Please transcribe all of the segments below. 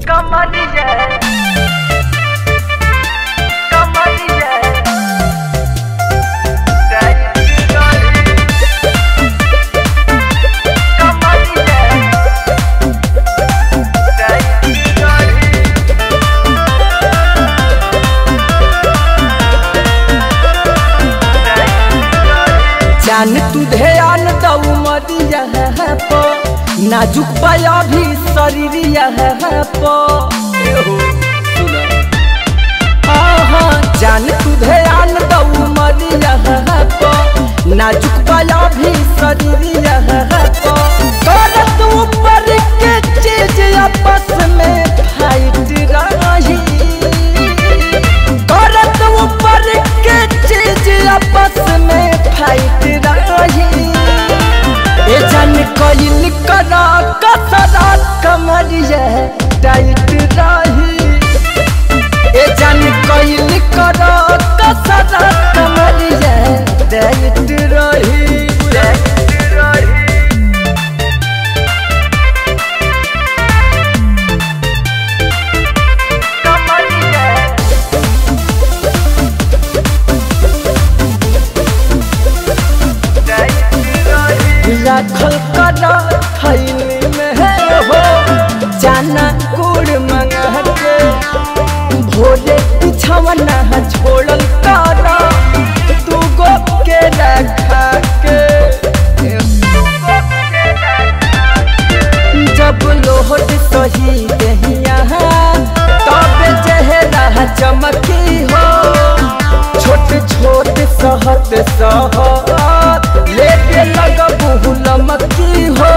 कमरिया कमरिया जान तू ध्यान दऊ मदिया पो नाजुक पाया भी शरीरिया पो आहा, जान तू ध्यान दऊ मदिया पो नाजुक पाया भी शरीरिया पो करत ऊपर के चीज आपस में फाइट रही करत ऊपर के चीज आपस में फाइट रही ए जन कइल करा कसरा कमरिया टाइट रही ए जन कइल करा कसरा कमरिया टाइट रही राखल करा थैली में है हो जाना गुड़ मंगा के भोले पिछवना छोड़ल करा तू गो के रखा के जब लोहट सही दहिया तब चेहरा चमकी हो छोट छोट सहत सहत लेके लगबू लमकी हो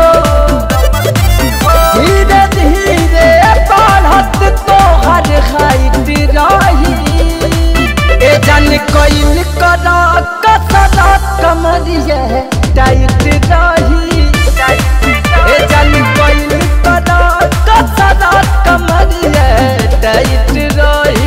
धीरे धीरे बढ़त तोहर हाइट रही ए जन कइल करा कसरा कमरिया टाइट रही ए जन कइल करा कसरा कमरिया टाइट रही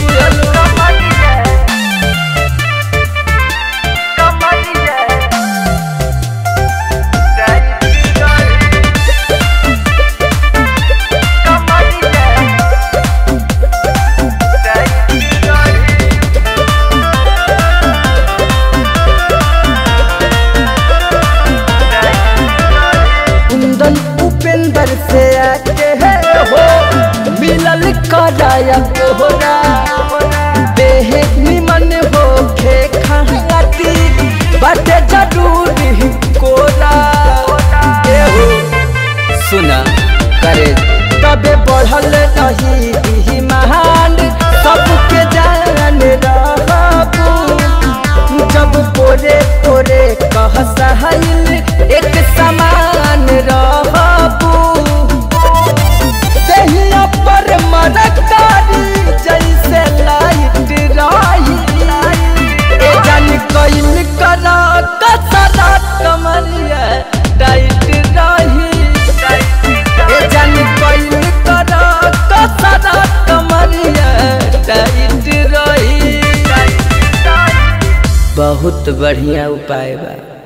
कुंदन उपेंद्र से आके है हो मिलल कराया तोहरा देह निमन हो खे खाती बाटे जरूरी कोरा ए हो सुना करे तबे बढ़ल रही ई महान सबके जान रहबू जब पोरे पोरे कह सहल एक समान रहबू दहिया पर मरकारी जैसे लाइट रही ए जन कइल करा कसरा कमरिया टाइट रही ए जन कइल करा कसरा कमरिया टाइट रही बहुत बढ़िया उपाय बा